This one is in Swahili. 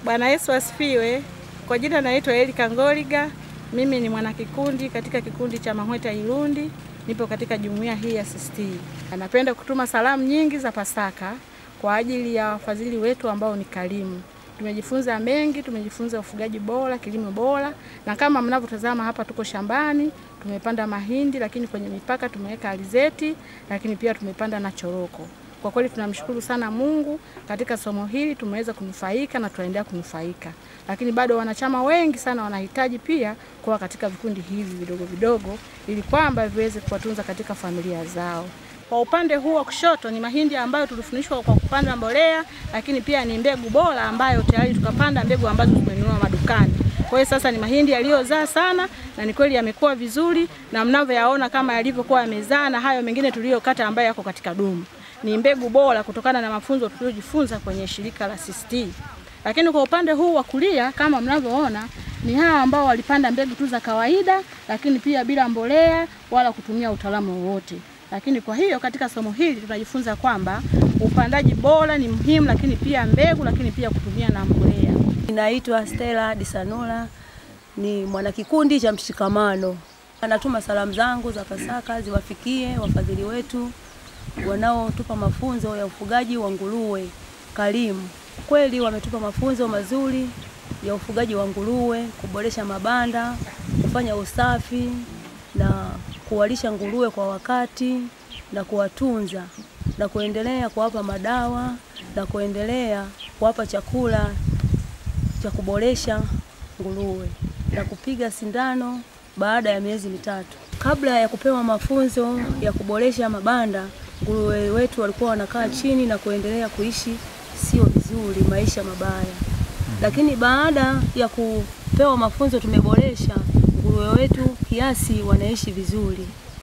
Bwana Yesu asifiwe. Kwa jina naitwa Elika Ngoliga. Mimi ni mwanakikundi katika kikundi cha Mahweta Irundi, nipo katika jumuiya hii ya CCT. Napenda kutuma salamu nyingi za Pasaka kwa ajili ya wafadhili wetu ambao ni Karimu. Tumejifunza mengi, tumejifunza ufugaji bora, kilimo bora, na kama mnavyotazama hapa, tuko shambani, tumepanda mahindi, lakini kwenye mipaka tumeweka alizeti, lakini pia tumepanda na choroko. Kwa kweli tunamshukuru sana Mungu katika somo hili tumeweza kunufaika na tunaendelea kunufaika, lakini bado wanachama wengi sana wanahitaji pia kuwa katika vikundi hivi vidogo vidogo, ili kwamba viweze kuwatunza katika familia zao. Kwa upande huu wa kushoto ni mahindi ambayo tulifundishwa kwa kupanda mbolea, lakini pia ni mbegu bora ambayo tayari tukapanda mbegu ambazo tumenunua madukani. Kwa hiyo sasa ni mahindi yaliyozaa sana na ni kweli yamekuwa vizuri, na mnavyoyaona kama yalivyokuwa yamezaa, na hayo mengine tuliyokata ambayo yako katika dumu ni mbegu bora kutokana na mafunzo tuliyojifunza kwenye shirika la CCT. Lakini kwa upande huu wa kulia kama mnavyoona ni hawa ambao walipanda mbegu tu za kawaida, lakini pia bila mbolea wala kutumia utaalamu wowote. Lakini kwa hiyo katika somo hili tunajifunza kwamba upandaji bora ni muhimu, lakini pia mbegu, lakini pia kutumia na mbolea. Ninaitwa Stella Disanula, ni mwanakikundi cha Mshikamano. Anatuma salamu zangu za Pasaka ziwafikie wafadhili wetu wanaotupa mafunzo ya ufugaji wa nguruwe Karimu. Kweli wametupa mafunzo mazuri ya ufugaji wa nguruwe, kuboresha mabanda, kufanya usafi na kuwalisha nguruwe kwa wakati na kuwatunza na kuendelea kuwapa madawa na kuendelea kuwapa chakula cha kuboresha nguruwe na kupiga sindano baada ya miezi mitatu. Kabla ya kupewa mafunzo ya kuboresha mabanda, nguruwe wetu walikuwa wanakaa chini na kuendelea kuishi sio vizuri, maisha mabaya. Lakini baada ya kupewa mafunzo, tumeboresha nguruwe wetu kiasi wanaishi vizuri.